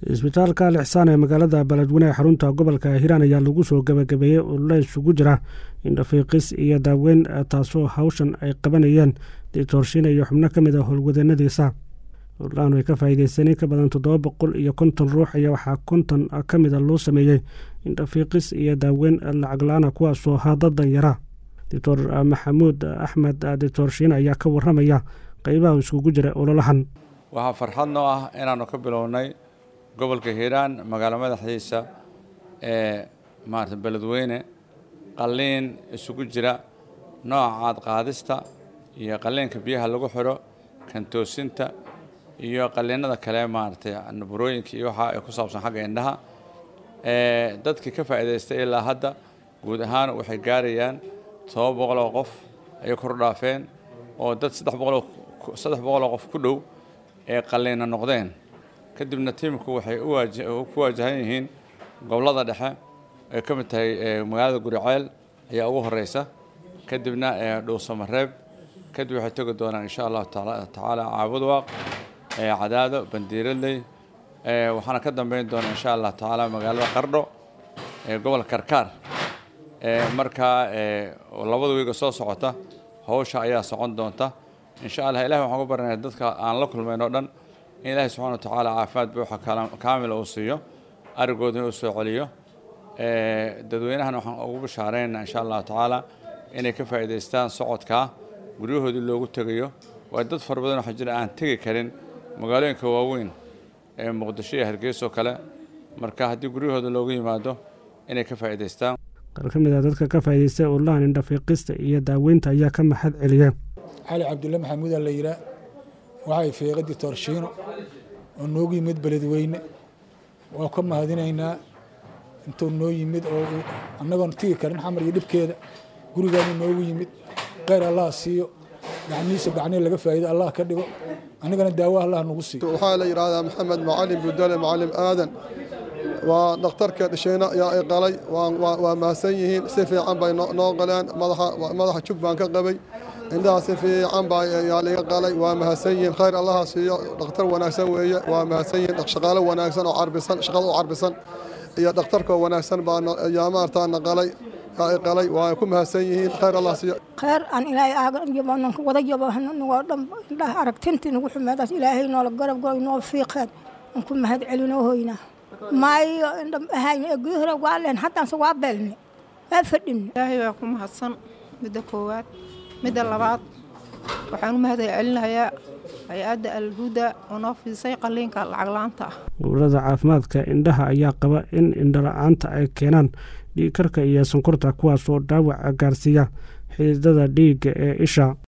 isbitaalka al ixsaan ee magaalada beledweyne ee xarunta gobolka hiiraan ayaa lagu soo gabagabeeyey olole isugu jira indhafiiqis iyo daaweyn taasoo hawshan ay qabanayeen dictoorshiina iyo xubno ka mid a howlwadeennadiisa ololahan ay ka faa'iideysan in ka badan toddoba boqol iyo konton ruux ayaa waxaa konton ka mida loo sameeyey indhafiiqis iyo daaweyn lacag la-aana kuwaasoo ahaa dad danyara doctor maxamuud axmed dictoorshiin ayaa ka waramaya qeybaha iskugu jira ololahan waxaa farxad noo ah inaanu ka bilownay gobolka hiiraan magaalo madaxdiisa ee maarata beledweyne qalliin isugu jira nooca caadqaadista iyo qalliinka biyaha lagu xidho kantoosinta iyo qalliinada kale maaragtay burooyinka iyo waxa ay ku saabsan xagga indhaha dadkii ka faa'iidaystay ilaa hadda guud ahaan waxay gaarayaan todoba boqol oo qof ayay kor dhaafeen oo dad saddex boqoloo saddex boqoloo qof ku dhow ee qalliina noqdeen kadibna tiimku waxay ku waajahan yihiin gobollada dhexe ay ka mid tahay magaalada guriceel ayaa ugu horeysa kadibna dhuusamareeb kadib waxay tegi doonaan insha allahu tacaala caabudwaaq cadaado bandiiradley waxaana ka dambeyn doona insha allah tacaala magaalada qardho gobolka karkaar markaa labada wiiga soo socota hawsha ayaa socon doonta insha allah ilahi waxaan ku baranaya dadka aan la kulmayn oo dhan in ilaahi subxana wa tacaala caafimaad buuxa kaamila uu siiyo arigoodana uu soo celiyo dadweynahana waxaan ugu bashaareynaa insha allahu tacaala inay ka faa'iidaystaan socodkaa guryahoodii loogu tegayo waa dad fara badan waxaa jira aan tegi karin magaalooyinka waaweyn ee muqdisho iyo hargeyso kale marka haddii guryahooda loogu yimaado inay ka faa'iidaystaan qaar ka mid a dadka ka faa'iidaystay ololahan indhafiiqista iyo daaweynta ayaa ka maxad celiya cali cabdulle maxamuudaa la yidhaa waxay feeqa dictoorshiino oo noogu yimid beledweyne waa ka mahadinaynaa intuu noo yimid oo annagoon tigi karin xamar iyo dhibkeeda gurigaanu noogu yimid kheyr allah siiyo gacnihiisa gacnihi laga faa'iido allah ka dhigo annagana daawo allah nagu siiyo waxaa la yidhaahdaa maxamed macalin budale macalim aadan waa dhakhtarka dhishayna yaa i qalay waa mahadsan yihiin si fiican bay noo qaleen madaxa jug baan ka qabay indhaha si fiican baa yaa liga qalay waa mahadsan yihiin khayr allaha siiyo dhakhtar wanaagsan weeye waa mahadsan yihiin shaqaalo wanaagsan oo carbisan shaqada u carbisan iyo dhakhtarkoo wanaagsan baa yaa maartaa na qalay yaa i qalay waa ku mahadsan yihiin khayr allah siiyo khayr aan ilaahay aaganyobananka wada yobanoo dhan indhaha aragtintii nagu xumeedaas ilaahay noola garab goy noo fiiqeen aan ku mahad celinoo hoynaa maayo indhamahayn ee guda hore waa leen haddaanse waa beelne waa fadhine ilaahay waa ku mahadsan midda koowaad midda labaad waxaan u mahad celinayaa hay-adda alhuda oo noo fiisay qalliinka lacaglaanta ah ururada caafimaadka indhaha ayaa qaba in indhala-aanta ay keenaan dhiigkarka iyo sonkorta kuwaas oo dhaawac gaarsiiya xididada dhiigga ee isha